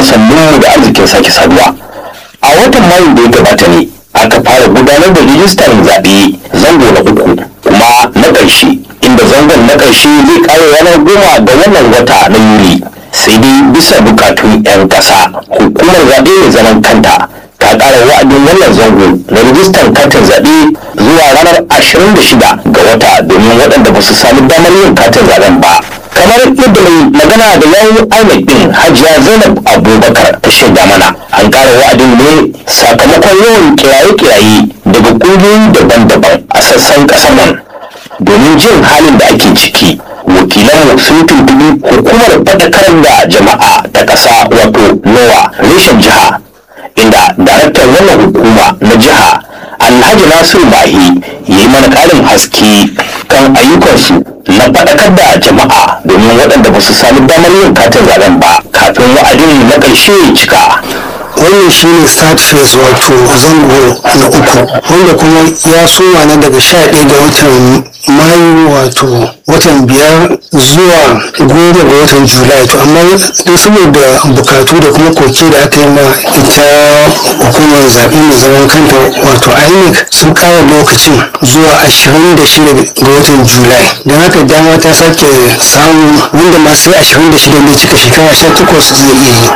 sannunmu da arzikin sake saduwa a watan mayu da ya gabata ne aka fara gudanar da rijistar zaɓe zango na uku kuma na ƙarshe inda zangon na ƙarshe zai ƙare ranar goma ga wannan wata na yuli sai dai bisa bukatun 'yan ƙasa hukumar zaɓe mai zaman kanta ta ƙara wa'adin wannan zango na rijistar katin zaɓe zuwa ranar 26 ga wata domin waɗanda ba su sami damar yin katin zaɓen ba kamar yadda mai magana da yawun INEC din hajiya zainab abubakar ta shaida mana an ƙara wa'adin ne sakamakon yawan kiraye-kiraye daga ƙungiyoyi daban-daban a sassan ƙasar nan domin jin halin da ake ciki wakilanmu sun tuntubi hukumar faɗakar da jama'a ta ƙasa wato nowa reshen jiha inda daraktan wannan hukuma na jiha alhaji nasiru mahi ya yi mana ƙarin haske kan ayyukansu na faɗakar da jama'a domin waɗanda ba su sami damar yin katin zaben ba kafin wa'adin na ƙarshe ya cika wannan shine start phase wato zango na uku wanda kuma ya soma na daga sha ɗaya ga watan mayu wato watan biyar zuwa goma ga watan julai to amma dai saboda bukatu da kuma koke da aka yi ma ita hukumar zaɓe mai zaman kanta wato inec sun ƙara lokacin zuwa ashirin da shida ga watan julai don haka dama ta sake samu wanda ma sai ashirin da shida ne cika shekara sha takwas zai iya yi